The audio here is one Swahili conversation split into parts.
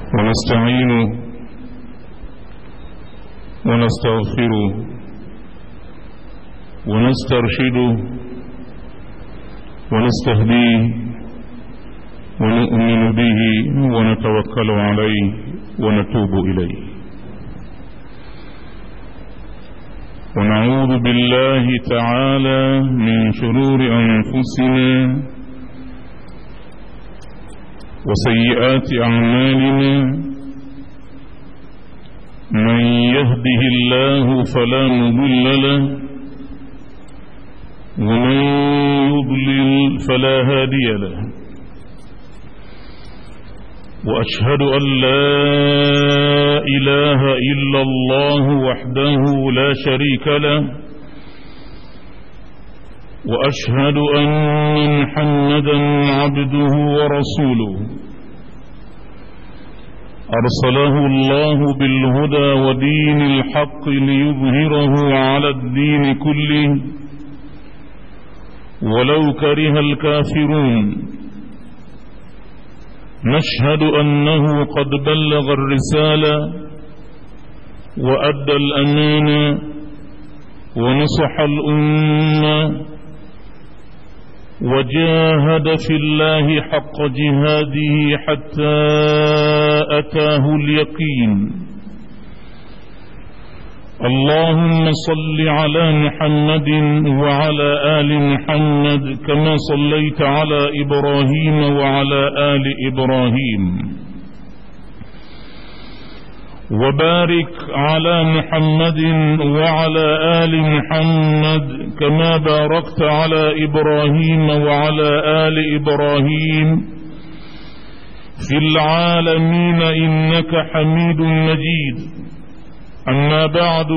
ونستعينه ونستغفره ونسترشده ونستهديه ونؤمن به ونتوكل عليه ونتوب إليه ونعوذ بالله تعالى من شرور أنفسنا وسيئات أعمالنا من يهده الله فلا مضل له ومن يضلل فلا هادي له وأشهد أن لا إله إلا الله وحده لا شريك له وأشهد أن محمدا عبده ورسوله أرسله الله بالهدى ودين الحق ليظهره على الدين كله ولو كره الكافرون نشهد أنه قد بلغ الرسالة وأدى الأمانة ونصح الأمة وجاهد في الله حق جهاده حتى أتاه اليقين اللهم صل على محمد وعلى آل محمد كما صليت على إبراهيم وعلى آل إبراهيم وبارك على محمد وعلى آل محمد كما باركت على إبراهيم وعلى آل إبراهيم في العالمين إنك حميد مجيد أما بعد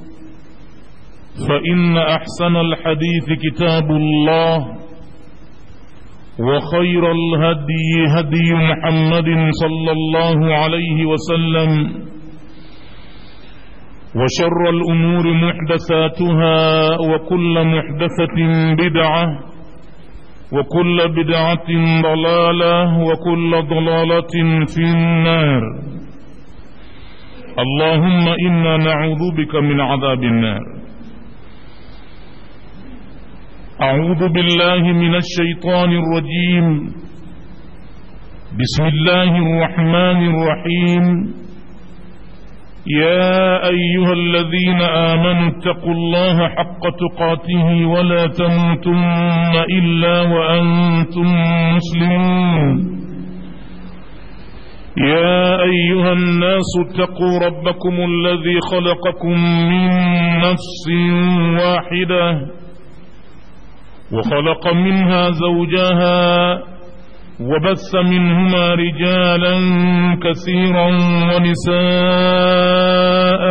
فإن أحسن الحديث كتاب الله وخير الهدي هدي محمد صلى الله عليه وسلم وشر الأمور محدثاتها وكل محدثة بدعة وكل بدعة ضلالة وكل ضلالة في النار اللهم إنا نعوذ بك من عذاب النار أعوذ بالله من الشيطان الرجيم بسم الله الرحمن الرحيم يا أيها الذين آمنوا اتقوا الله حق تقاته ولا تموتن إلا وأنتم مسلمون يا أيها الناس اتقوا ربكم الذي خلقكم من نفس واحدة وخلق منها زوجها وبث منهما رجالا كثيرا ونساء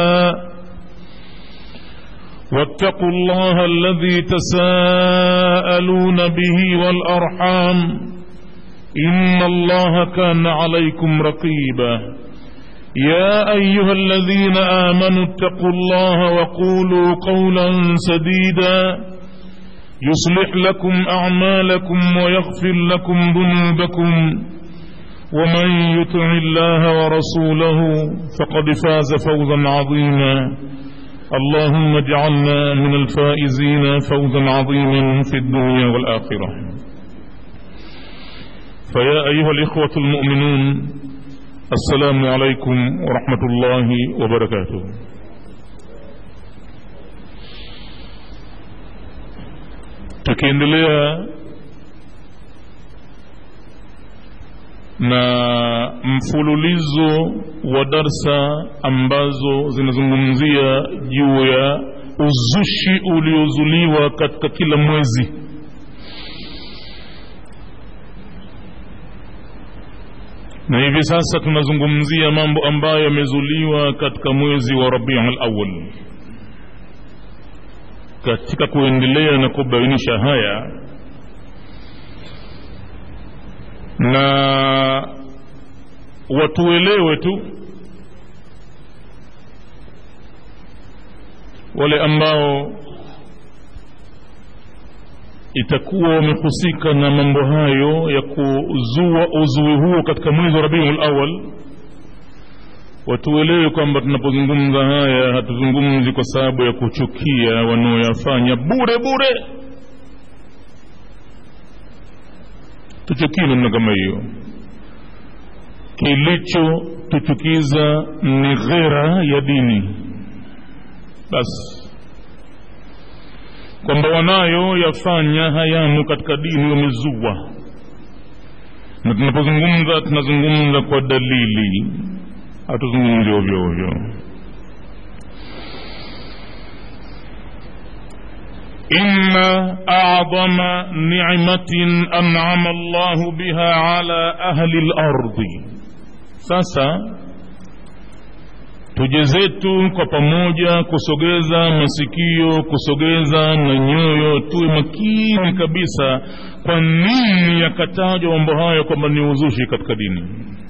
واتقوا الله الذي تساءلون به والأرحام إن الله كان عليكم رقيبا يا أيها الذين آمنوا اتقوا الله وقولوا قولا سديدا يصلح لكم أعمالكم ويغفر لكم ذنوبكم ومن يطع الله ورسوله فقد فاز فوزا عظيما اللهم اجعلنا من الفائزين فوزا عظيما في الدنيا والآخرة فيا أيها الإخوة المؤمنون السلام عليكم ورحمة الله وبركاته tukiendelea na mfululizo wa darsa ambazo zinazungumzia juu ya uzushi uliozuliwa katika kila mwezi na hivi sasa tunazungumzia mambo ambayo yamezuliwa katika mwezi wa rabiul awal katika kuendelea na kubainisha haya na watuelewe tu wale ambao itakuwa wamehusika na mambo hayo ya kuzua uzui huo katika mwezi wa rabiul awal watuelewe kwamba tunapozungumza haya hatuzungumzi kwa sababu ya kuchukia wanaoyafanya bure bure tuchukie namna kama hiyo kilichotuchukiza ni ghera ya dini basi kwamba wanayo yafanya hayamo katika dini wamezua na tunapozungumza tunazungumza kwa dalili hatuzungumzi ovyo ovyo إن أعظم نعمة أنعم الله بها على أهل الأرض sasa tuje zetu kwa pamoja kusogeza masikio kusogeza na nyoyo tuwe makini kabisa kwa nini yakatajwa mambo hayo kwamba ni uzushi katika dini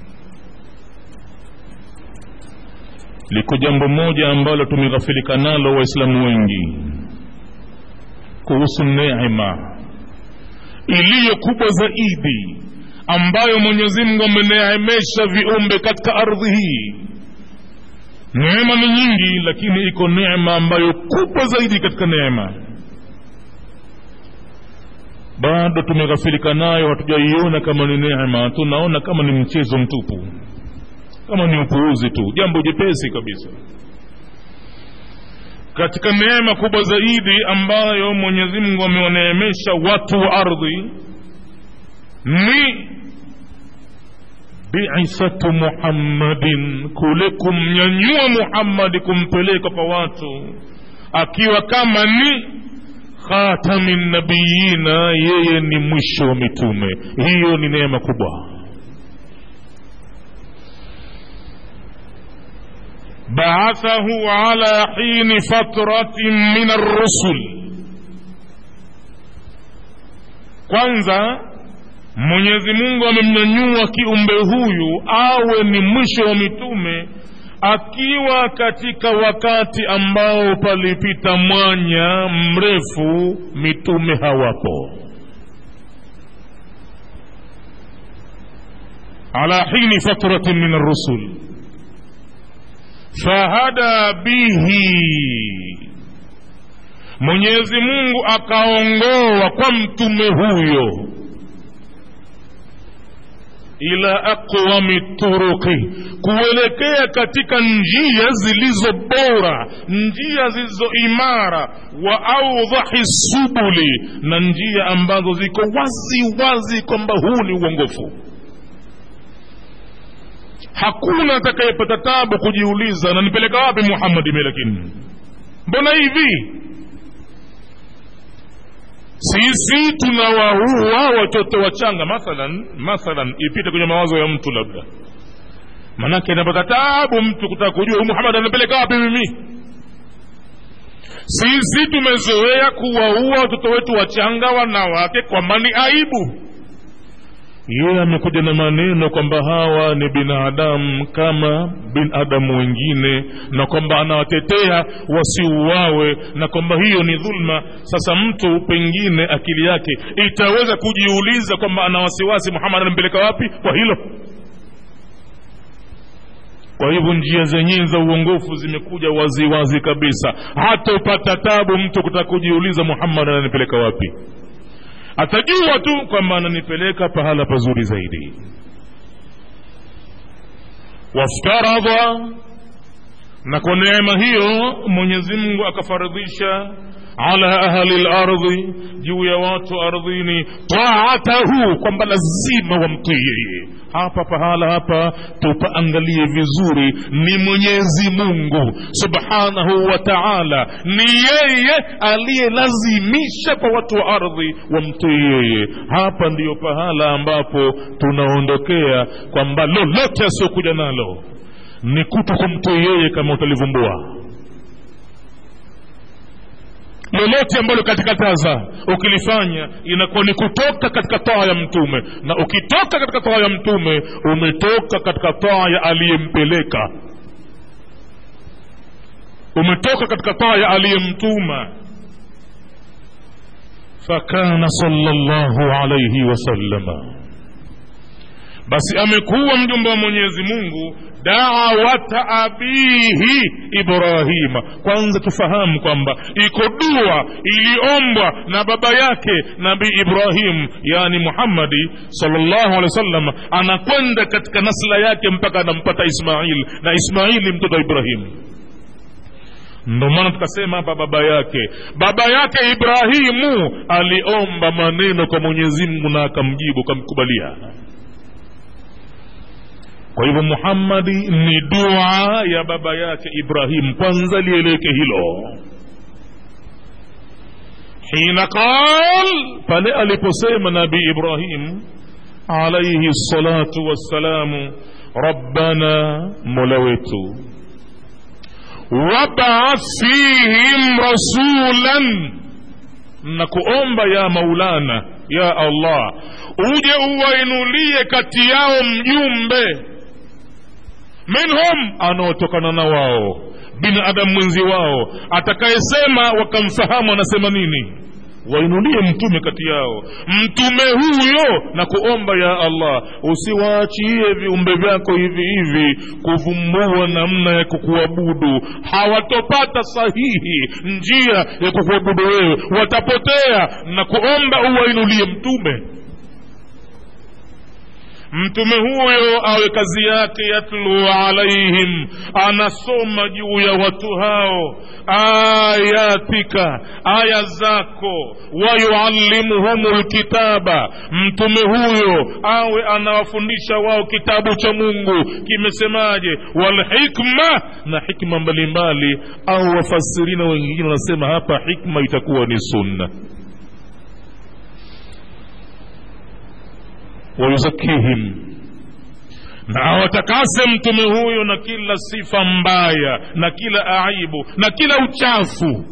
liko jambo moja ambalo tumeghafilika nalo waislamu wengi kuhusu neema iliyo kubwa zaidi ambayo mwenyezi mungu ameneemesha viumbe katika ardhi hii neema ni nyingi lakini iko neema ambayo kubwa zaidi katika neema bado tumeghafilika nayo hatujaiona kama ni neema tunaona kama ni mchezo mtupu kama ni upuuzi tu jambo jepesi kabisa katika neema kubwa zaidi ambayo mwenyezi mungu amewaneemesha watu wa ardhi ni biisatu muhammadin kule kumnyanyua muhammadi kumpeleka kwa watu akiwa kama ni khatami nabiyina yeye ni mwisho wa mitume hiyo ni neema kubwa بعثه على حين فترة من الرسل kwanza mwenyezi mungu amemnyanyua kiumbe huyu awe ni mwisho wa mitume akiwa katika wakati ambao palipita mwanya mrefu mitume hawapo ala hini fatratin min arrusul fahada bihi mwenyezi mungu akaongoa kwa mtume huyo ila aqwami turuqi kuelekea katika njia zilizo bora njia zilizo imara wa audhahi subuli na njia ambazo ziko wazi wazi kwamba huu ni uongofu hakuna atakayepata tabu kujiuliza nanipeleka wapi muhammadi lakini mbona hivi sisi tunawaua watoto wachanga mathalan mathalan ipite kwenye mawazo ya mtu labda manake inapata tabu mtu kutaka kujua huyu muhammad anapeleka wapi mimi sisi tumezoea kuwaua watoto wetu wachanga wanawake kwamba ni aibu yeye amekuja na maneno kwamba hawa ni binadamu kama binadamu wengine na kwamba anawatetea wasiuawe na kwamba hiyo ni dhulma sasa mtu pengine akili yake itaweza kujiuliza kwamba ana wasiwasi muhammad anampeleka wapi kwa hilo kwa hivyo njia zenyewe za uongofu zimekuja waziwazi wazi kabisa hata upata tabu mtu kutaka kujiuliza muhammad ananipeleka wapi atajua tu kwamba ananipeleka pahala pazuri zaidi waftaradha na kwa neema hiyo mwenyezi mungu akafaridhisha ala ahli lardhi juu ya watu ardhini taatahu kwamba lazima wamtii yeye hapa pahala hapa tupaangalie vizuri ni mwenyezi mungu subhanahu wa taala ni yeye aliyelazimisha kwa watu wa ardhi wamtii yeye hapa ndiyo pahala ambapo tunaondokea kwamba lolote asiokuja nalo ni kuto kumtii yeye kama utalivumbua lolote ambalo katikataza ukilifanya inakuwa ni kutoka katika taa ya mtume na ukitoka katika taa ya mtume umetoka katika taa ya aliyempeleka umetoka katika taa ya aliyemtuma fakana salllahu alaihi wasallama basi amekuwa mjumbe wa mwenyezi mungu dawata abihi ibrahima kwanza tufahamu kwamba iko dua iliombwa na baba yake nabii ibrahim yani muhammadi salllahu alehi wasallam anakwenda katika nasla yake mpaka anampata ismail na ismaili mtoto wa ibrahimu ndo maana tukasema hapa baba yake baba yake ibrahimu aliomba maneno kwa mwenyezi mungu na akamjibu kamkubalia kwa hivyo muhammadi ni dua ya baba yake ibrahim kwanza lieleke hilo hina qal pale aliposema nabii ibrahim alaihi salatu wassalamu rabbana mola wetu wabaath fihim rasulan na kuomba ya maulana ya allah uje uwainulie kati yao mjumbe minhum anaotokana na wao binadamu mwenzi wao atakayesema wakamfahamu anasema nini wainulie mtume kati yao mtume huyo na kuomba ya allah usiwaachie viumbe vyako hivi hivi kuvumbua namna ya kukuabudu hawatopata sahihi njia ya kukuabudu wewe watapotea na kuomba uwainulie mtume mtume huyo awe kazi yake yatlu alaihim anasoma juu ya watu hao ayatika aya zako wayuallimuhum lkitaba mtume huyo awe anawafundisha wao kitabu cha mungu kimesemaje walhikma na hikma mbalimbali au wafasirina wengine wanasema hapa hikma itakuwa ni sunna wayuzakihim na awatakase mtume huyo na kila sifa mbaya na kila aibu na kila uchafu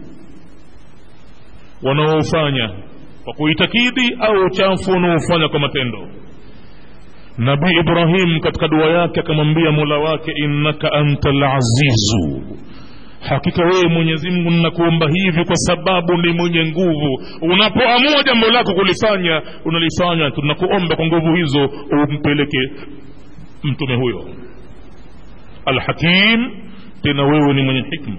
wanaofanya kwa kuitakidi au uchafu wanaofanya kwa matendo nabii ibrahim katika dua yake akamwambia mola wake innaka anta lazizu hakika wewe mwenyezi mungu ninakuomba hivi kwa sababu ni mwenye nguvu unapoamua jambo lako kulifanya unalifanya tunakuomba kwa nguvu hizo umpeleke mtume huyo alhakim tena wewe ni mwenye hikma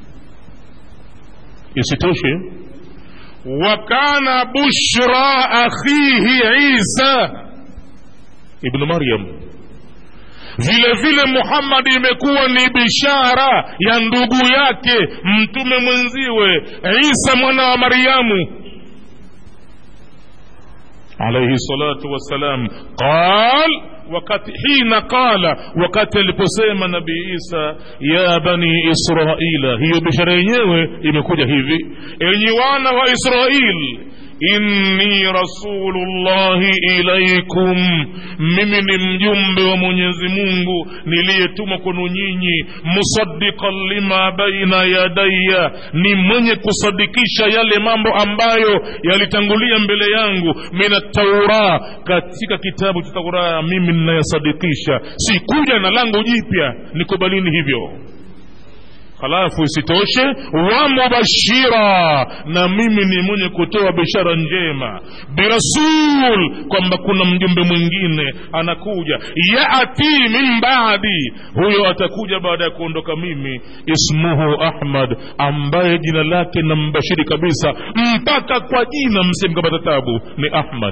isitoshe wa kana bushra akhihi isa ibnu maryam vile vile muhammadi imekuwa ni bishara ya ndugu yake mtume mwenziwe isa mwana wa maryamu alaihi salatu wassalam qal wakati hina qala wakati aliposema nabii isa ya bani israila hiyo bishara yenyewe imekuja hivi enyi wana wa israil inni rasulullahi ilaikum mimi ni mjumbe wa mwenyezi mungu niliyetumwa kwenu nyinyi musaddiqan lima baina yadaya ni mwenye kusadikisha yale mambo ambayo yalitangulia mbele yangu min taura katika kitabu cha taura mimi ninayasadikisha sikuja na langu jipya nikubalini hivyo halafu isitoshe wa mubashira na mimi ni mwenye kutoa bishara njema birasul kwamba kuna mjumbe mwingine anakuja yati min baadi huyo atakuja baada ya kuondoka mimi ismuhu ahmad ambaye jina lake na mbashiri kabisa mpaka kwa jina msimkapata tabu ni ahmad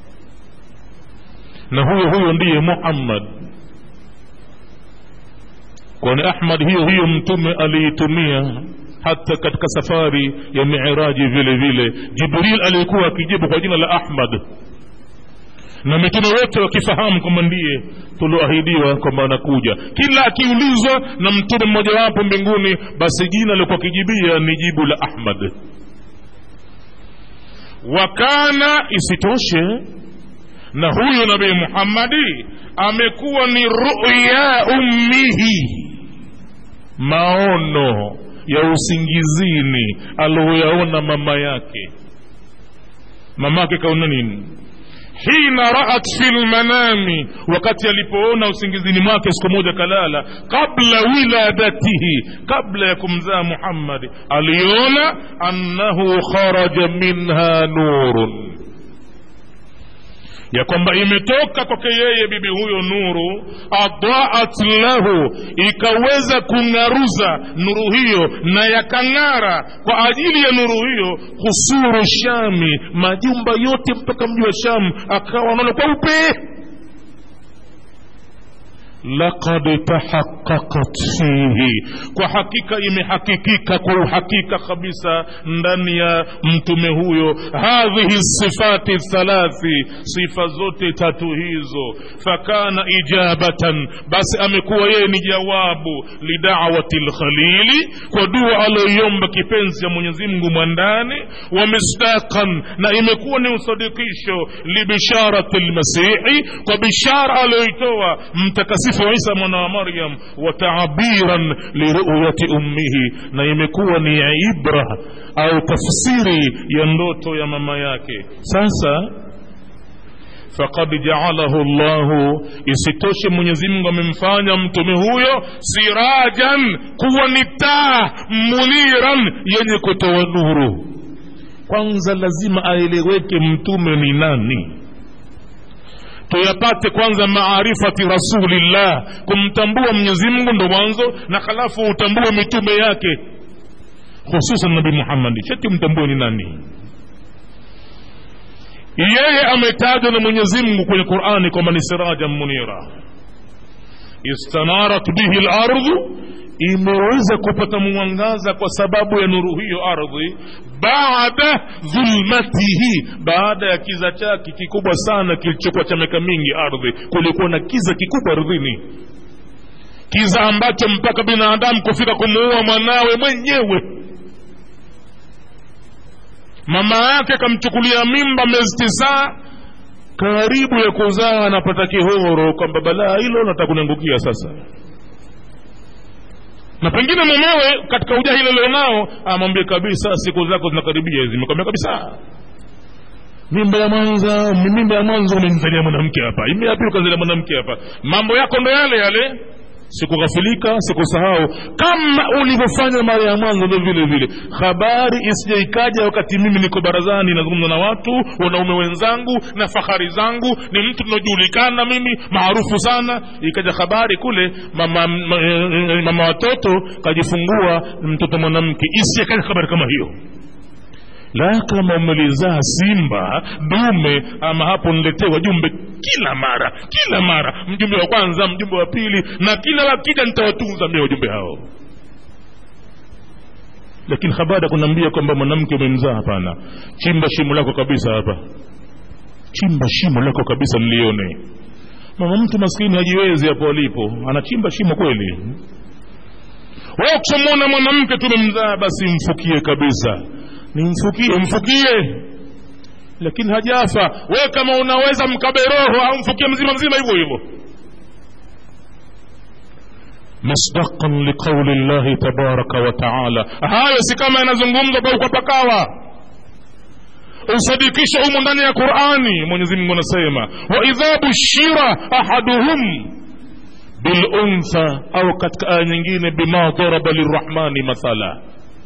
na huyo huyo ndiye muhammad kwani ahmad hiyo hiyo mtume aliitumia hata katika safari ya miraji vile vile jibril alikuwa akijibu kwa jina la ahmad na mitume wote wakifahamu kwamba ndiye tulioahidiwa kwamba anakuja kila akiulizwa na mtume mmojawapo mbinguni basi jina alikuwa akijibia ni jibu la ahmad wakana isitoshe na huyu nabii muhammadi amekuwa ni ruya ummihi maono ya usingizini aliyoyaona mama yake mama yake kaona nini hina raat fi lmanami wakati alipoona usingizini mwake siku moja kalala qabla wiladatihi kabla ya kumzaa muhammadi aliona annahu kharaja minha nurun ya kwamba imetoka kwake yeye bibi huyo nuru adaat lahu ikaweza kung'aruza nuru hiyo na yakang'ara kwa ajili ya nuru hiyo husuru shami majumba yote mpaka mji wa sham akawa anaona kweupe laqad tahaqqaqat fihi kwa hakika imehakikika kwa uhakika kabisa ndani ya mtume huyo hadhihi sifati thalathi sifa zote tatu hizo fakana ijabatan basi amekuwa yeye ni jawabu lidawati lkhalili kwa dua aliyoiomba kipenzi ya mwenyezi mungu mwandani wa misdaqan na imekuwa ni usadikisho libisharati lmasihi kwa bishara aliyoitoa mtakasifu mtakatifu isa mwana wa maryam wa taabiran liruyati ummihi na imekuwa ni ibra au tafsiri ya ndoto ya mama yake sasa faqad jaalahu llahu isitoshe mwenyezimngu amemfanya mtume huyo sirajan kuwa ni taa muniran yenye kutoa nuru kwanza lazima aeleweke mtume ni nani tuyapate kwanza maarifati rasulillah kumtambua mwenyezi mungu ndo mwanzo na halafu utambue mitume yake hususan nabi muhammadi sheti mtambue ni nani yeye ametajwa na mwenyezi mungu kwenye qurani kwamba ni sirajan munira istanarat bihi lardhu imeweza kupata mwangaza kwa sababu ya nuru hiyo ardhi baada dhulmatihi baada ya kiza chake kikubwa sana kilichokuwa cha miaka mingi ardhi kulikuwa na kiza kikubwa ardhini kiza ambacho mpaka binadamu kufika kumuua mwanawe mwenyewe mama yake akamchukulia mimba miezi tisaa karibu ya kuzaa anapata kihoro kwamba balaa hilo nataka kuniangukia sasa na pengine mumewe katika ujahili alionao amwambie kabisa siku zako zinakaribia hizi imekwambia kabisa mimba ya mwanza mimba ya mwanzo umemzalia mwanamke hapa ime ya pili ukazalia mwanamke hapa mambo yako ndo yale yale sikughafilika sikusahau kama ulivyofanya mara ya mwanzo ndo vile vile habari isije ikaja wakati mimi niko barazani nazungumza na watu wanaume wenzangu na fahari zangu ni mtu tunajulikana mimi maarufu sana ikaja habari kule mama, mama, mama watoto kajifungua mtoto mwanamke isije ikaja habari kama hiyo la kama umelizaa simba dume ama hapo niletee wajumbe kila mara kila mara mjumbe wa kwanza mjumbe wa pili na kila wakija nitawatunza mie wajumbe hao lakini habari kunaambia kwamba mwanamke umemzaa hapana chimba shimo lako kabisa hapa chimba shimo lako kabisa nilione mama mtu maskini hajiwezi hapo alipo anachimba shimo kweli wewe ukishamwona mwanamke tumemzaa basi mfukie kabisa nimfukie mfukie lakini hajafa we kama unaweza mkabe roho au mfukie mzima mzima hivyo hivyo masdaqan liqauli llahi tabaraka wa taala hayo si kama yanazungumzwa kwa ukapakawa usadikisha humu ndani ya qurani mwenyezi mungu anasema waidha bushira ahaduhum biluntha au katika aya nyingine bima daraba lirrahmani mathala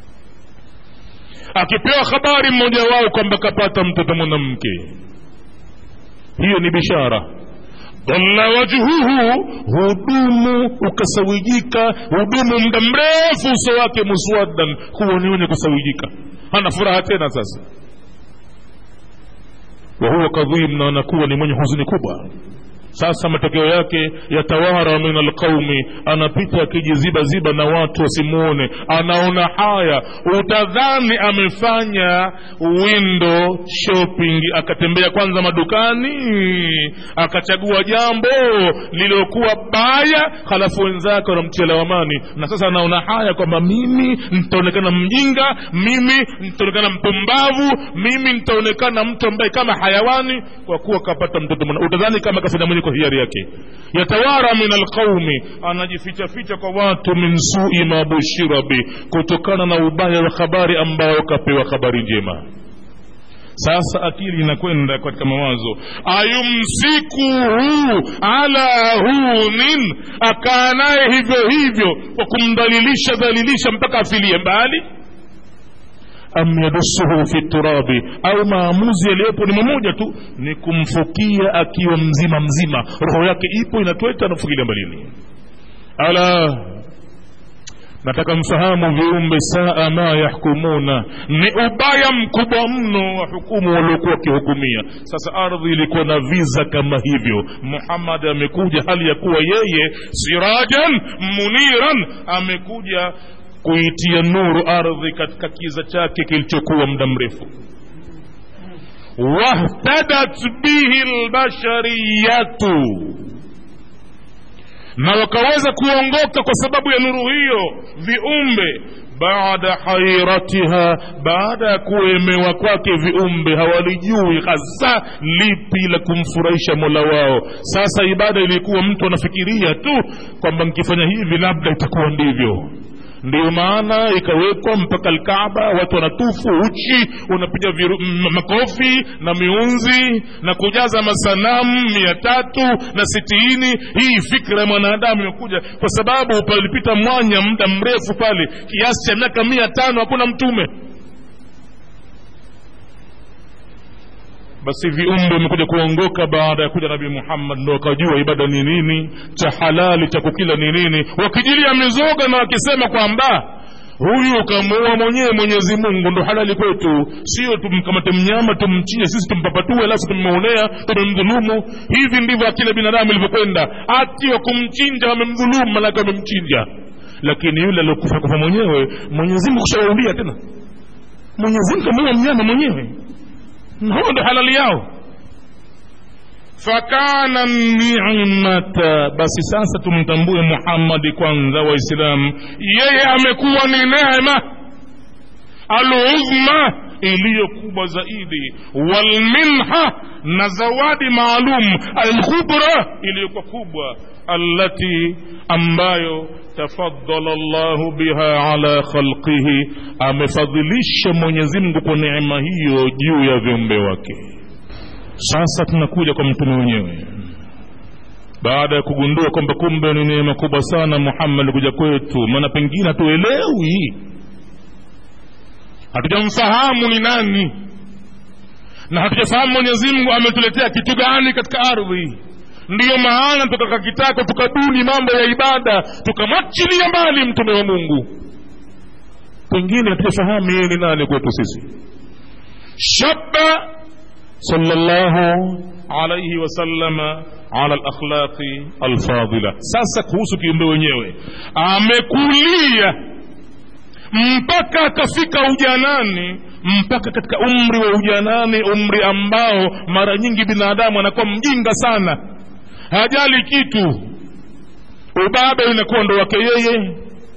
akipewa habari mmoja wao kwamba kapata mtoto mwanamke hiyo ni bishara dhalla wajhuhu hudumu ukasawijika hudumu muda mrefu uso wake muswaddan huwa ni wenye kusawijika hana furaha tena sasa wahuwa kadhim na anakuwa ni mwenye huzuni kubwa sasa matokeo yake yatawara min alqaumi anapita akijizibaziba na watu wasimuone anaona haya utadhani amefanya window shopping akatembea kwanza madukani akachagua jambo lililokuwa baya halafu wenzake wanamtia lawamani na sasa anaona haya kwamba mimi nitaonekana mjinga mimi nitaonekana mpumbavu mimi nitaonekana mtu ambaye kama hayawani kwa kuwa kapata mtoto mwana utadhani kama kafanya mwenye kwa hiari yake yatawara min alqaumi anajifichaficha kwa watu min sui ma bushira bi kutokana na ubaya wa habari ambayo kapewa habari njema sasa akili inakwenda katika mawazo ayumsikuhu ala hunin akaa naye hivyo hivyo kwa kumdhalilisha dhalilisha mpaka afilie mbali am yadusuhu fi turabi au maamuzi yaliyopo ni mamoja tu ni kumfukia akiwa mzima mzima roho yake ipo inatweta anafukilia mbalini ala nataka mfahamu viumbe saa ma yahkumuna ni ubaya mkubwa mno wa hukumu waliokuwa wakihukumia sasa ardhi ilikuwa na viza kama hivyo muhammad amekuja hali ya kuwa yeye sirajan muniran amekuja kuitia nuru ardhi katika kiza chake kilichokuwa muda mrefu wahtadat bihi lbashariyatu na wakaweza kuongoka kwa sababu ya nuru hiyo viumbe baada hairatiha baada ya kuemewa kwake viumbe hawalijui hasa lipi la kumfurahisha mola wao sasa ibada ilikuwa mtu anafikiria tu kwamba nkifanya hivi labda itakuwa ndivyo ndiyo maana ikawekwa mpaka alkaaba watu wanatufu uchi wanapiga makofi na miunzi na kujaza masanamu mia tatu na sitini hii fikra ya mwanadamu imekuja kwa sababu palipita mwanya muda mrefu pale kiasi cha miaka mia tano hakuna mtume basi viumbe vimekuja kuongoka baada ya kuja nabii muhammad ndo wakajua ibada ni nini cha halali cha kukila ni nini wakijilia mizoga na wakisema kwamba huyu ukamuua mwenyewe mwenyezi mungu ndo halali kwetu sio tumkamate mnyama tumchinje sisi tumpapatue alafu tummeonea tumemdhulumu hivi ndivyo akila binadamu ilivyokwenda ati wa kumchinja wamemdhulumu malaka wamemchinja lakini yule aliokufa kufa mwenyewe mwenyezi mungu kushawaulia tena mwenyezi mungu kamuua mnyama mwenyewe huo ndo halali yao fakana nimata basi sasa tumtambue muhammadi kwanza waislamu yeye amekuwa ni neema aluzma iliyo kubwa zaidi walminha na zawadi maalum alkhubra iliyokuwa kubwa allati ambayo tafadala llahu biha ala khalqihi amefadhilisha mwenyezimngu kwa neema hiyo juu ya viumbe wake sasa tunakuja kwa mtume mwenyewe baada ya kugundua kwamba kumbe ni neema kubwa sana muhammad kuja kwetu maana pengine hatuelewi hatujamfahamu ni nani na hatujafahamu mwenyezimngu ametuletea kitu gani katika ardhi ndiyo maana tukakakitaka tukaduni mambo ya ibada tukamwachilia mbali mtume wa mungu pengine hatujafahamu yeye ni nani kwetu sisi shaba sallallahu alaihi wasallama ala lakhlaqi alfadila sasa kuhusu kiumbe wenyewe amekulia mpaka akafika ujanani mpaka katika umri wa ujanani umri ambao mara nyingi binadamu anakuwa mjinga sana hajali kitu ubaba inakuwa ndo wake yeye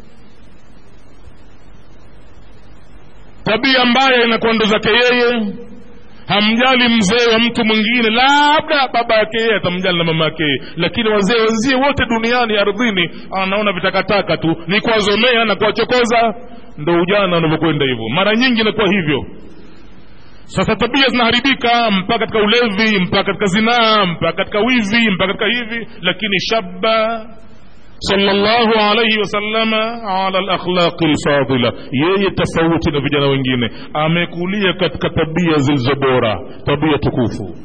tabia mbaya inakuwa ndo zake yeye hamjali mzee wa mtu mwingine labda baba yake yeye atamjali na mama yake lakini wazee wenzie wote duniani ardhini anaona vitakataka tu ni kuwazomea na kuwachokoza ndo ujana unavyokwenda hivyo mara nyingi inakuwa hivyo sasa tabia zinaharibika mpaka katika ulevi mpaka katika zinaa mpaka katika wizi mpaka katika hivi lakini shaba sallallahu alaihi wasallama ala lakhlaqi lfadila yeye tofauti na vijana wengine amekulia katika tabia zilizo bora tabia tukufu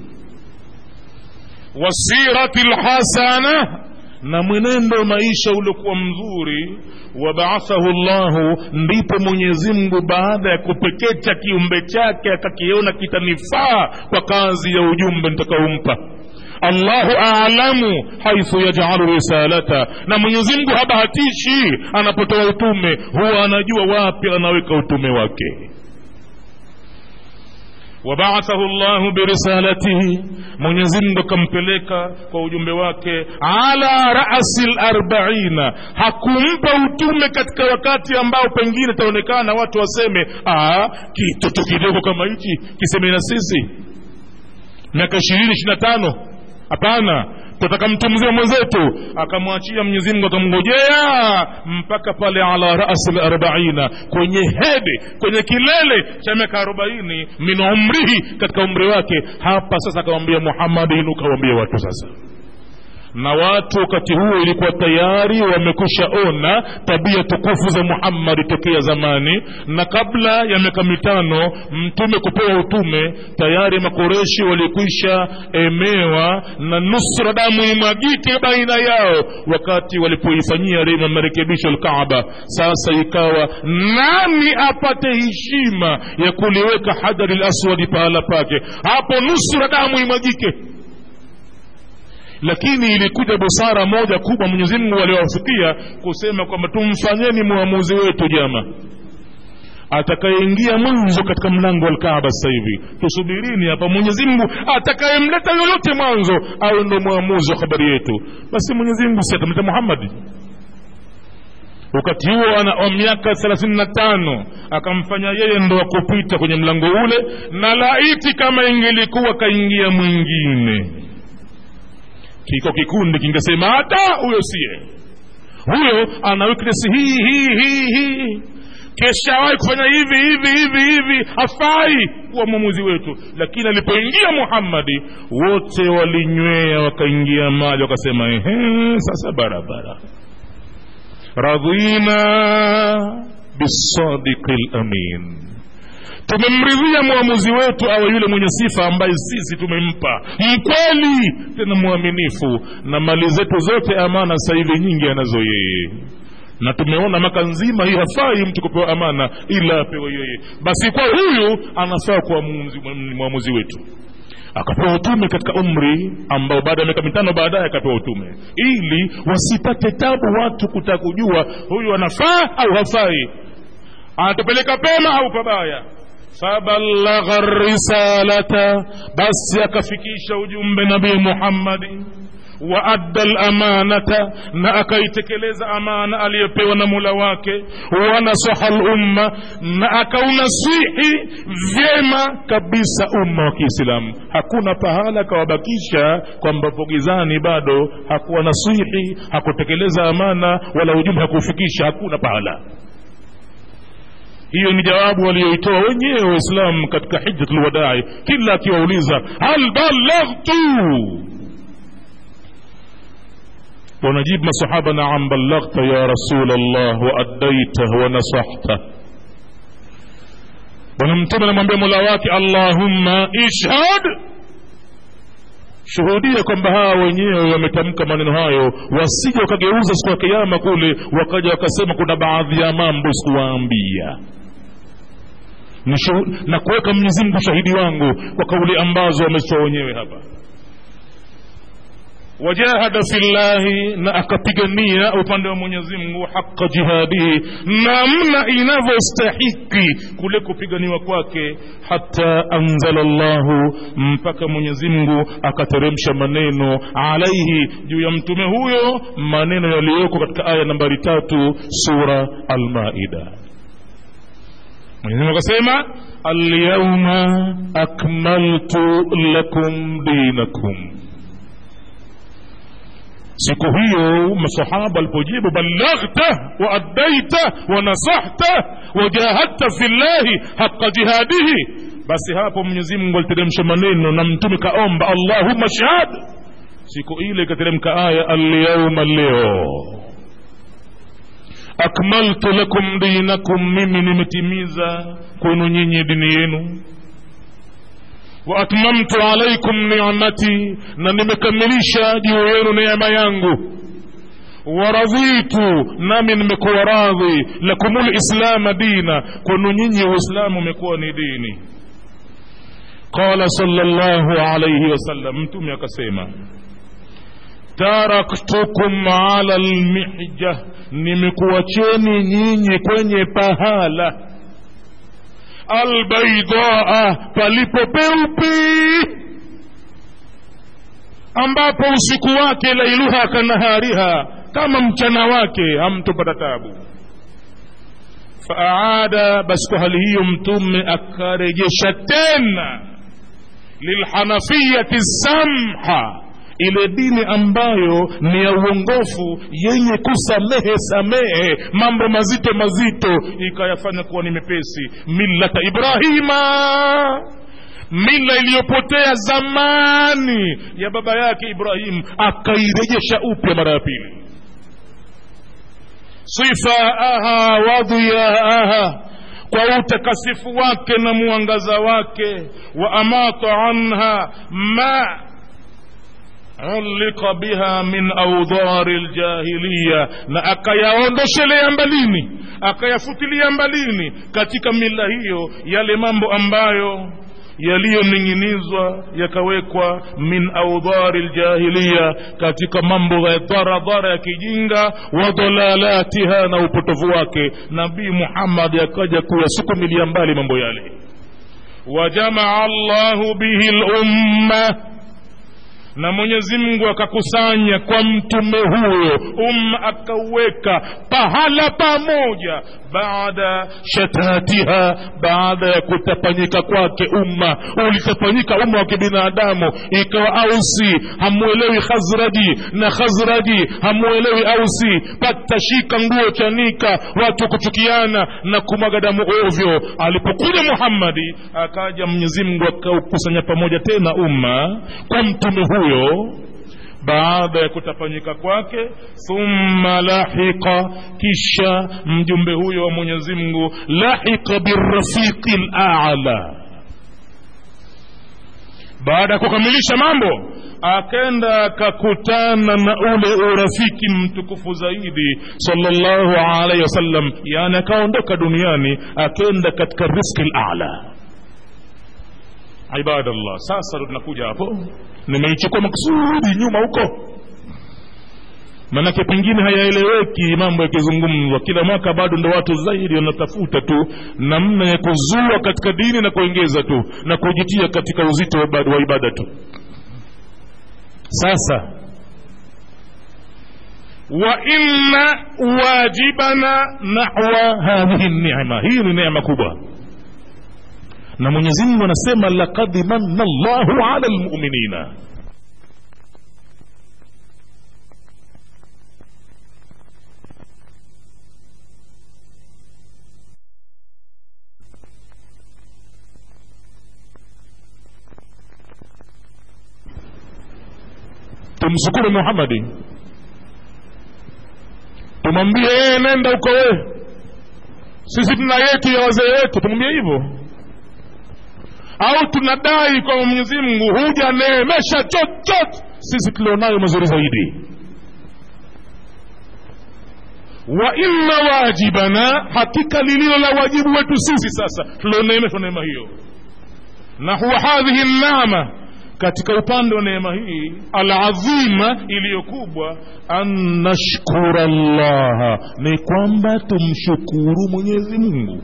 wasirati lhasana na mwenendo maisha uliokuwa mzuri wabaathahu llahu ndipo mwenyezi mungu baada ya kupekecha kiumbe chake akakiona kitanifaa kwa kazi ya ujumbe nitakaompa allahu alamu haithu yajalu risalata na mwenyezi mungu habahatishi anapotoa utume huwa anajua wapi anaweka utume wake wabaathahu llahu birisalatihi mwenyezimngu akampeleka kwa ujumbe wake ala rasi larbaina hakumpa utume katika wakati ambao pengine itaonekana watu waseme kitoto kidogo kama hichi kiseme na sisi miaka ishirini ishiri na tano hapana tutaka mtu mzima mwenzetu akamwachia mwenyezi mungu akamngojea mpaka pale ala rasi larbaina kwenye hede kwenye kilele cha miaka arobaini min umrihi katika umri wake hapa sasa akamwambia muhammadi inuka wambie watu sasa na watu wakati huo ilikuwa tayari wamekwisha ona tabia tukufu za muhammadi tokea zamani na kabla ya miaka mitano mtume kupewa utume tayari makoreshi walikwisha emewa na nusra damu imwagike baina yao wakati walipoifanyia rema marekebisho lkaaba sasa ikawa nani apate heshima ya kuliweka hadari laswadi pahala pake hapo nusra damu imwagike lakini ilikuja busara moja kubwa mwenyezi mungu aliwafikia kusema kwamba tumfanyeni mwamuzi wetu jama atakayeingia mwanzo katika mlango wa lkaaba sasa hivi tusubirini hapa mwenyezi mungu atakayemleta yoyote mwanzo awe ndo mwamuzi wa habari yetu basi mwenyezi mungu si atamleta muhammadi wakati huo ana miaka thelathini na tano akamfanya yeye ndo wakupita kwenye mlango ule na laiti kama ingelikuwa kaingia mwingine kiko kikundi kingesema hata huyo siye huyo ana weakness hii hii hii hii keshawahi kufanya hivi hivi hivi hivi hafai kuwa mwamuzi wetu lakini alipoingia muhammadi wote walinywea wakaingia maji wakasema ehe sasa barabara radhina bisadiki lamin tumemridhia mwamuzi wetu awe yule mwenye sifa ambaye sisi tumempa mkweli tena mwaminifu na mali zetu zote amana sasa hivi nyingi anazo yeye na tumeona maka nzima hii hafai mtu kupewa amana ila apewe yeye basi kwa huyu anafaa kuwa mwamuzi wetu akapewa utume katika umri ambao baada ya miaka mitano baadaye akapewa utume ili wasipate tabu watu kutaka kujua huyu anafaa au hafai anatupeleka pema au pabaya fabalagha risalata basi akafikisha ujumbe nabii muhammadi waadda lamanata na akaitekeleza amana aliyopewa na mula wake wanasaha lumma na akaunasihi vyema kabisa umma wa kiislamu hakuna pahala akawabakisha kwamba pogizani bado hakuwa nasihi hakutekeleza amana wala ujumbe hakuufikisha hakuna pahala hiyo ni jawabu walioitoa wenyewe waislamu katika hijjatul wadai kila akiwauliza hal balaghtu ونجيب masahaba naam ballaghta ya rasul allah waaddaita wanasahta bwana mtume anamwambia mola wake allahumma ishhad shuhudia kwamba hawa wenyewe wametamka maneno hayo wasije wakageuza siku ya kiama kule wakaja wakasema kuna baadhi ya mambo sikuwaambia na kuweka mwenyezi mungu shahidi wangu kwa kauli ambazo wametoa wenyewe hapa wajahada fillahi na akapigania upande wa mwenyezi mungu haqa jihadihi namna inavyostahiki kule kupiganiwa kwake hata anzala llahu mpaka mwenyezi mungu akateremsha maneno alaihi juu ya mtume huyo maneno yaliyoko katika aya nambari tatu sura almaida mwenyezimungu akasema alyauma akmaltu lakum dinakum siku hiyo masahaba walipojibu ballaghta waaddaita wanasahta wajahadta fi llahi haqa jihadihi basi hapo mwenyezi mungu aliteremsha maneno na mtume kaomba allahumma shahad siku ile ikateremka aya alyauma leo akmaltu lakum dinakum mimi nimetimiza kwenu nyinyi dini yenu waatmamtu alaikum nicmati na nimekamilisha juu yenu neema yangu waradhitu nami nimekuwa radhi lakum lislama dina kwenu nyinyi uislamu umekuwa ni dini qala salllahu alaihi wasallam mtume akasema taraktukum ala lmihja nimekuwacheni nyinyi kwenye pahala albaidaa palipo peupe ambapo usiku wake lailuha kanahariha kama mchana wake hamtopata tabu faaada basi kwa hali hiyo mtume akarejesha tena lilhanafiyati samha ile dini ambayo ni ya uongofu yenye kusamehe samehe mambo mazito mazito ikayafanya kuwa ni mepesi millata ibrahima mila iliyopotea zamani ya baba yake ibrahim akairejesha upya mara ya pili sifaaha wadhiyaaha kwa utakasifu wake na mwangaza wake wa amata anha ma ulika biha min audhari ljahiliya na akayaondoshelea mbalini akayafutilia mbalini katika mila hiyo yale mambo ambayo yaliyoning'inizwa yakawekwa min audhari ljahiliya katika mambo ya dharadhara ya kijinga wa dhalalatiha na upotovu wake nabii muhammadi akaja kuyasukumilia mbali mambo yale wajamaa llahu bihi lumma na mwenyezi mungu akakusanya kwa mtume huyo umma akauweka pahala pamoja baada shatatiha baada ya kutapanyika kwake umma ulitapanyika umma wa kibinadamu ikawa ausi hamwelewi khazraji na khazraji hamwelewi ausi patashika nguo chanika watu kuchukiana na kumwaga damu ovyo alipokuja muhammadi akaja mwenyezi mungu akaukusanya pamoja tena umma kwa mtume huyo baada ya kutapanyika kwake thumma lahiqa kisha mjumbe huyo wa mwenyezi mungu lahiqa birafiqi lala baada ya kukamilisha mambo akenda akakutana na ule urafiki mtukufu zaidi salllahu alaihi wasallam yani akaondoka duniani akenda katika riski lala ibadallah sasa ndo tunakuja hapo nimeichukua makusudi nyuma huko manake pengine hayaeleweki mambo yakizungumzwa kila mwaka bado ndo watu zaidi wanatafuta tu namna ya kuzua katika dini na kuongeza tu na kujitia katika uzito wa ibada tu sasa wa inna wajibana nahwa hadhihi nema hii ni neema kubwa na mwenyezi mungu anasema lakad manna llahu ala lmuminina tumshukuru muhammadi tumwambie yeye nenda uko wee sisi tuna yetu ya wazee wetu tumwambie hivyo au tunadai kwa mwenyezi mungu hujaneemesha chochote sisi tulionayo mazuri zaidi wa inna wajibana hakika lililo la wajibu wetu sisi sasa tulioneemeshwa neema hiyo na huwa hadhihi nama katika upande wa neema hii aladhima iliyokubwa an nashkura llaha ni kwamba tumshukuru mwenyezi mungu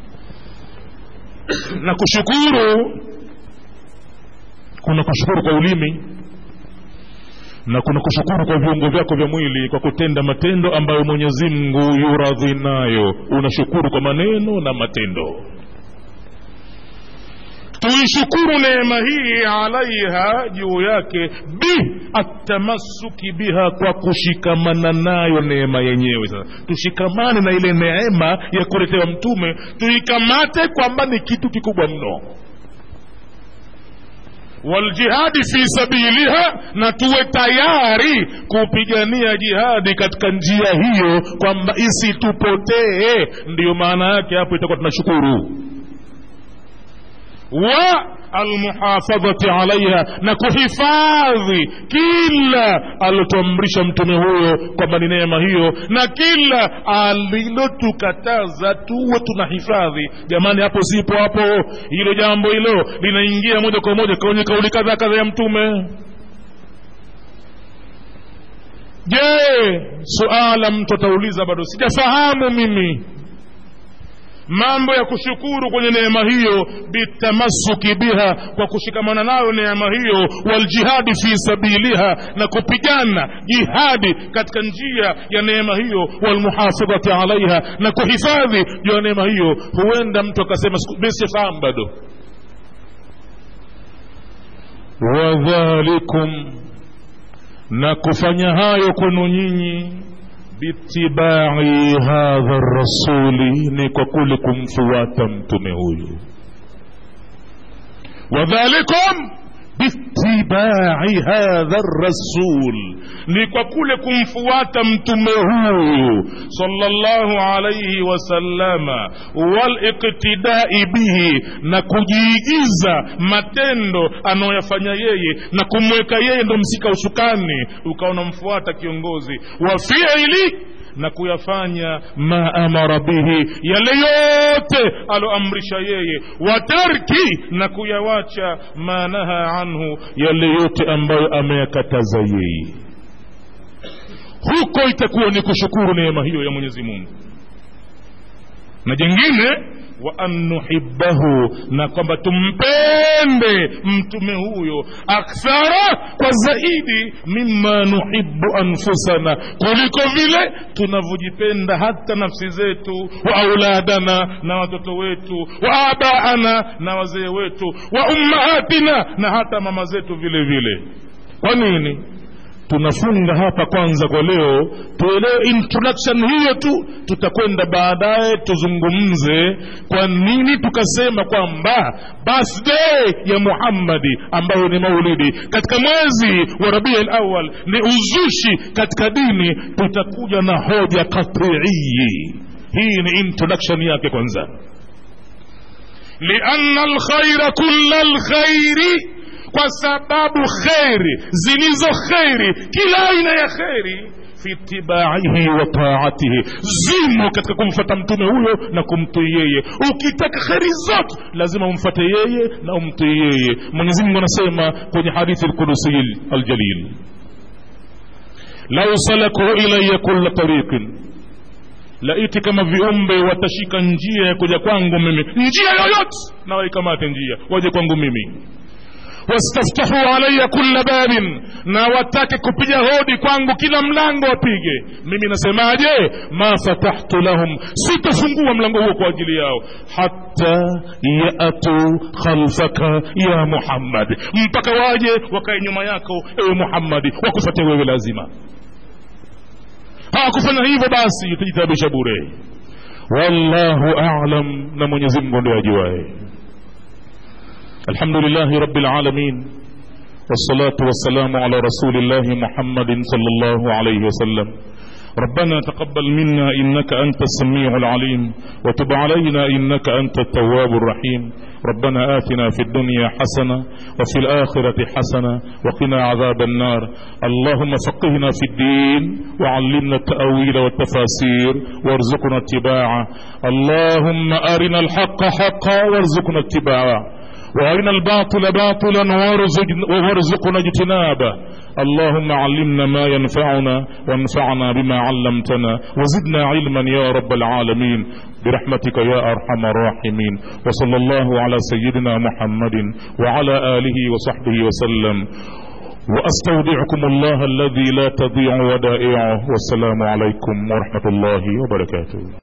na kushukuru kuna kushukuru kwa ulimi na kuna kushukuru kwa viungo vyako vya mwili kwa kutenda matendo ambayo mwenyezi mungu yuradhi nayo unashukuru kwa maneno na matendo tuishukuru neema hii alaiha juu yake bi atamassuki biha kwa kushikamana nayo neema yenyewe sasa tushikamane na ile neema ya kuletewa mtume tuikamate kwamba ni kitu kikubwa mno waljihadi fi sabiliha na tuwe tayari kupigania jihadi katika njia hiyo kwamba isitupotee ndiyo maana yake hapo itakuwa tunashukuru wa almuhafadhati alaiha na kuhifadhi kila alilotuamrisha mtume huyo kwamba ni neema hiyo na kila alilotukataza tuwe tunahifadhi jamani hapo sipo hapo hilo jambo hilo linaingia moja kwa moja kwenye kauli kadha kadha ya mtume je suala mtu atauliza bado sijafahamu mimi mambo ya kushukuru kwenye neema hiyo bitamassuki biha kwa kushikamana nayo neema hiyo waljihadi fi sabiliha na kupigana jihadi katika njia ya neema hiyo walmuhafadhati alaiha na kuhifadhi juu ya neema hiyo huenda mtu akasema misifahamu bado wadhalikum na kufanya hayo kwenu nyinyi bitibai hadha rasuli ni kwa kule kumfuata mtume huyu wadhalikum biitibai hadha rasul ni kwa kule kumfuata mtume huyu sallallahu alaihi wasallama waliktidai bihi na kujiigiza matendo anayoyafanya yeye na kumweka yeye ndo msika ushukani ukawa unamfuata kiongozi wa fiili na kuyafanya ma amara bihi yale yote aloamrisha yeye watarki na kuyawacha ma naha anhu yale yote ambayo ameyakataza yeye huko itakuwa ni kushukuru neema hiyo ya mwenyezi mungu na jengine wa an nuhibbahu na kwamba tumpende mtume huyo akthara kwa zaidi mima nuhibbu anfusana kuliko vile tunavyojipenda hata nafsi zetu wa auladana na watoto wetu wa abaana na wazee wetu wa ummahatina na hata mama zetu vile vile kwa nini tunafunga hapa kwanza kwa leo tuelewe introduction hiyo tu tutakwenda baadaye tuzungumze kwa nini tukasema kwamba birthday ya muhammadi ambayo ni maulidi katika mwezi wa rabia lawal ni uzushi katika dini tutakuja na hoja katii hii ni introduction yake kwanza lianna alkhaira kula lkhairi kwa sababu kheri zilizo kheri kila aina ya kheri fi itibaihi wa taatihi zimo katika kumfata mtume huyo na kumtii yeye ukitaka kheri zote lazima umfate yeye na umtii yeye mwenyezi mungu anasema kwenye hadithi lkudusiyi aljalil lau salaku ilaya kula tariqin laiti kama viumbe watashika njia ya kuja kwangu mimi njia yoyote na waikamate njia waje kwangu mimi wastaftahu alaya kulla babin na watake kupiga hodi kwangu kila mlango wapige mimi nasemaje ma fatahtu lahum sitafungua mlango huo kwa ajili yao hata yatu khalfaka ya muhammad mpaka waje wakae nyuma yako ewe muhammadi wakufatia wewe lazima hawakufanya hivyo basi utajitabisha bure wallahu alam na mwenyezi mungu ndio ajuae الحمد لله رب العالمين والصلاة والسلام على رسول الله محمد صلى الله عليه وسلم ربنا تقبل منا إنك أنت السميع العليم وتب علينا إنك أنت التواب الرحيم ربنا آتنا في الدنيا حسنة وفي الآخرة حسنة وقنا عذاب النار اللهم فقهنا في الدين وعلمنا التأويل والتفاسير وارزقنا اتباعه اللهم أرنا الحق حقا وارزقنا اتباعه وارنا الباطل باطلا وارزقنا اجتنابه اللهم علمنا ما ينفعنا وانفعنا بما علمتنا وزدنا علما يا رب العالمين برحمتك يا ارحم الراحمين وصلى الله على سيدنا محمد وعلى اله وصحبه وسلم واستودعكم الله الذي لا تضيع ودائعه والسلام عليكم ورحمه الله وبركاته